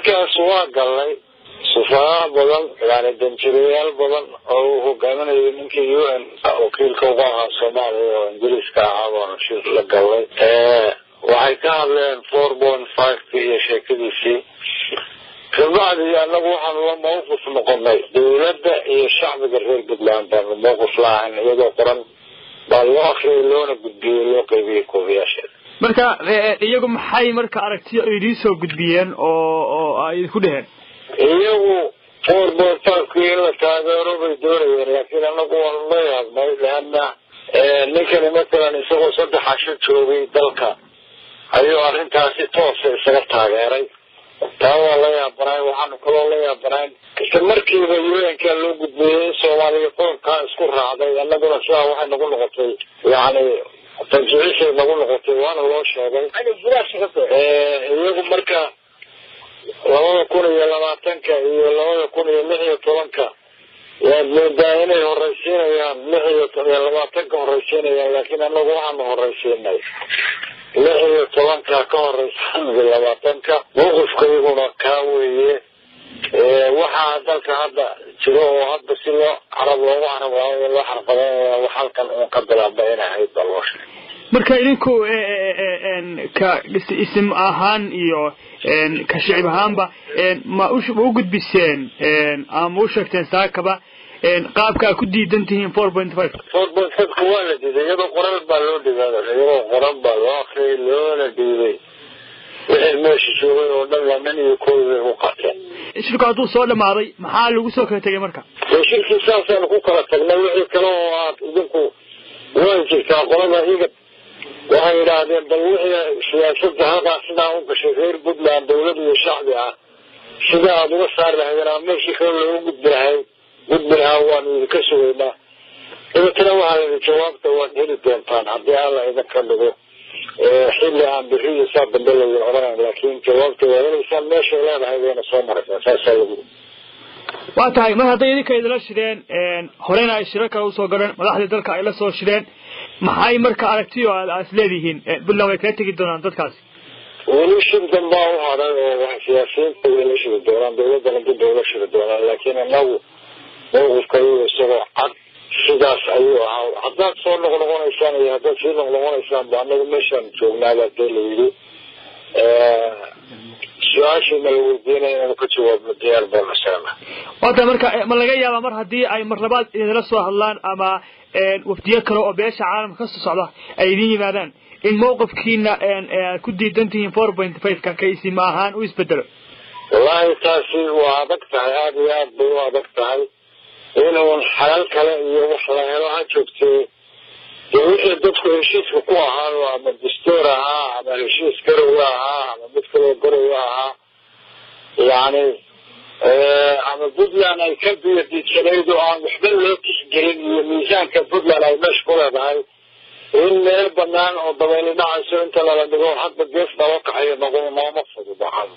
shirkaas waa galnay sufahaa badan yani danjirayaal badan oo uu hogaaminayo ninkii u n wakiilka uga ahaa soomaaliya oo ingiriiska ahaa baanu shir la galnay waxay ka hadleen four point fiveki iyo sheekadiisii kabacdi anagu waxaanu la mawqif noqonay dawladda iyo shacbiga reer puntland baanu mawqif laahayn iyadoo qoran baa loo akriyay loona gudbiyey loo qaybiyey koobiyaasheeda marka iyagu maxay marka aragtiyo idiin soo gudbiyeen oo oo ay idinku dheheen iyagu four point fivekii in la taageero bay doonayeen laakiin anagu waanu la yaabnay leana ninkani matalan isagoo saddex casho joogay dalka ayuu arrintaasi toosa isaga taageeray taa waa la yaabanayn waxaanu kaloo la yaabanayn isla markiiba un-ka loo gudbeeyey in soomaaliya qoonkaa isku raacday annaguna sidaa waxay nagu noqotay yani tanjicishay nagu noqotay waana loo sheegay iyagu marka labada kun iyo labaatanka iyo labada kun iyo lix iyo tobanka waad moodaa inay horeysiinayaan lix iyo labaatanka horeysiinayaan laakiin anagu waxaanu horeysiinay lix iyo tobanka ka horeysan labaatanka mawqifkayguna kaa weeye waxaa dalka hadda jiro oo hadda si loo carab loogu carabaayo loo xarqadeynaya wax halkan uun ka bilaaba inay ahayd baa loo sheegay marka idinku ka isim ahaan iyo ka shicib ahaanba ma u gudbiseen ama ma u sheegteen saakaba qaabka ku diidan tihiin four point five four point fiveka waa la diiday iyadoo qoran baa loo dhigaa iyadoo qoran baa loo akriyay loona dhiibay wixii meesha joogay oo dhan laman iyo koobi bay u qateen shirku hadduu soo dhamaaday maxaa lagu soo kala tegay marka dee shirkii saasaanu ku kala tagnay wixii kale oo aad idinku way jirtaa qolada igad waxay yidhaahdeen bal wixii siyaasada halkaa sidaa u gashay reer puntland dawlad iyo shacbi ah sida aada uga saari lahaydeen ama meeshii kale loogu gudbi lahay gudbi lahaa waanu idinka sugaynaa dabeetana waxaa yidhi jawaabta waad heli doontaan haddii alla idinka dhigo xilli aan biri iyo saa dambe laydin odhanayn laakiin jawaabta waad helaysaan meeshay leedahay wayna soo maraysaa saasaa lagu waa tahay mar hadday idinka idila shideen horena ay shiro kale usoo galeen madaxdii dalka ay la soo shideen maxay marka aragtiyo aad is leedihiin puntland way kaga tegi doonaan dadkaasi weli shir dambaa u haday oo wax siyaasiyiinta way la shiri doonaan dawladdana dib bay ula shiri doonaan laakiin inagu mawqifkayu isagoo cad sidaas ayuu ahaa haddaad soo noqnoqonaysaan iyo haddaad sii noqnoqonaysaan ba anagu meeshaan joognaabaa dee la yidhi su-aashiina la weydiinaya inaanu ka jawaabno diyaar baanu isagana wata marka ma laga yaabaa mar haddii ay mar labaad idinla soo hadlaan ama wafdiyo kale oo beesha caalamka kasoo socda ay idin yimaadaan in mawqifkiina aad ku diidan tihiin four point fiveka ka isima ahaan u isbedelo wallahi taasi waa adag tahay aada iyo aad bay u adag tahay inuun xalal kale iyo wax la helo ha joogtee dee wixii dadku heshiiska ku ahaado ama dastuur ahaa ama heshiis garowe ahaa ama mid kaloo garowe ahaa yani ama puntland ay ka biyadiidsanayd oo aan waxba loo tixgelin iyo miisaanka puntland ay meesha ku leedahay in meel banaan oo dabayli dhacayso inta lala dhigo hadba gees naloo kaxayo noqo nooma fududahan